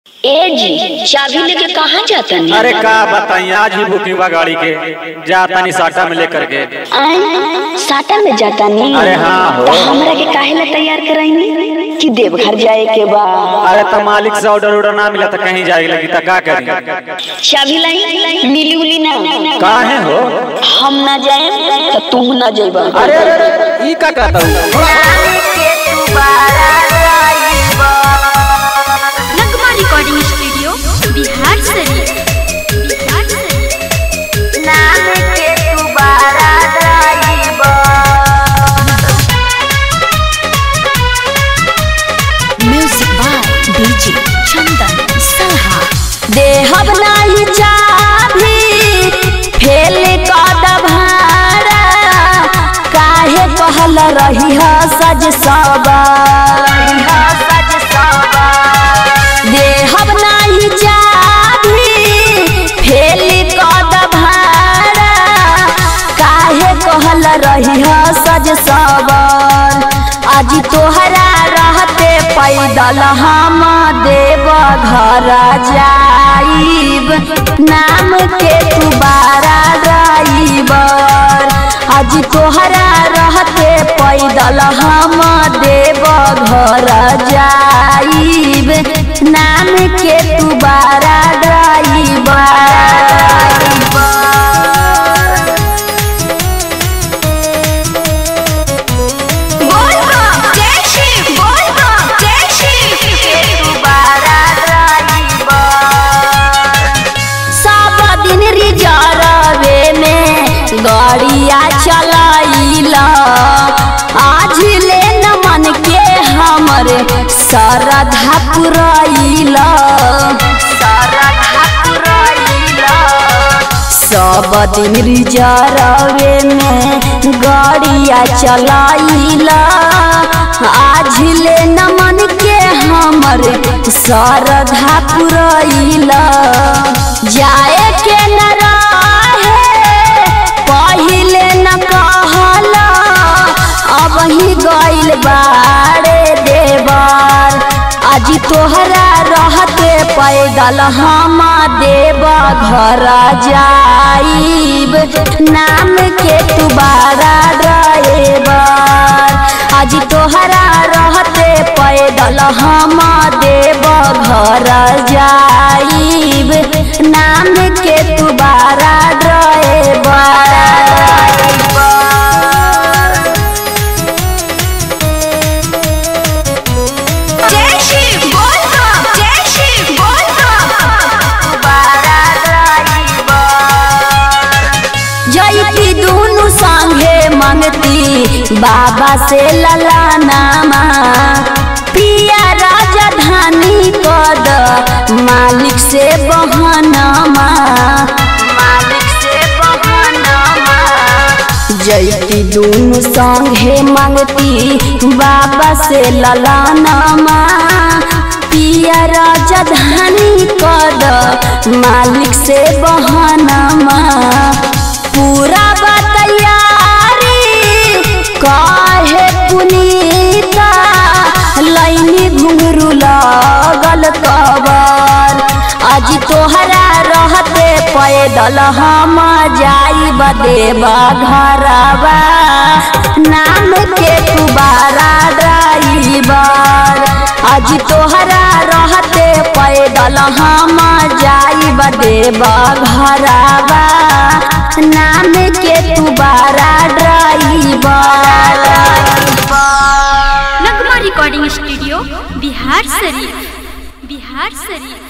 ए जी चाबी लेके कहाँ जाता नहीं अरे का बताई आज ही बुकिंग बा गाड़ी के जा तनी साटा में लेकर के आए साटा में जाता नहीं अरे हाँ हो। तो हमरा के काहे ला तैयार कराई कि देवघर जाए के बा अरे तो मालिक से ऑर्डर ऑर्डर ना मिला तो कहीं जाए लगी तो का करी चाबी लाई मिली उली ना काहे हो हम ना जाए तो तू ना जाइबा अरे अरे, अरे ई का कहता हूँ नगमा रिकॉर्डिंग स्टूडियो बिहार शरीफ बिहार शरीफ म्यूजिक बाय डीजे चंदन सलहा देहब नाही चाभी फेल कद भाड़ा काहे कहल रही ह सज देहब नाही चाभी फेल कद भाड़ा काहे कहल रही ह सज सबर आज तोहरा रहते पैदल हम देव घर जाइब नाम के तू बारा ड्राइवर आज तोहरा रहते पैदल हम देव घर जाइब नाम के तू बारा ड्राइवर सब दिन रिजर्वे में गाड़िया चलाइला आज ले न मन के हमर सरधा पुरैला सब दिन रिजर्वे में गाड़िया चलाइला आज ले न मन के हमर सरधा पुरैला जाए के न रहे पहिले न कहला अब ही गइल बाड़े देवर आज तोहरा रहते पैदल हम देव घर जाइब नाम के तू बारा ड्राइवर आज तोहरा रहते पैदल हम देव घर जाइब नाम के तू बारा ड्राइवर जैती दुनु संगे मंगती बाबा से ललानामा पिया राजधानी कद मालिक से बहनामा मालिक से बहनामा जैती दुनु संगे मंगती बाबा से ललानामा पिया राजधानी कद मालिक से बहनामा पूरा बतैयारी काहे पुनीता लैनी घुंघरू लगल कबर आज तोहरा रहते पैदल हम जाइब देवा घरवा नाम के तू बारा ड्राइवर आज तोहरा रहते पैदल हम जाइब देवा घरवा नाम के तू बारा driver Nagma recording studio Bihar Sharif Bihar शरीफ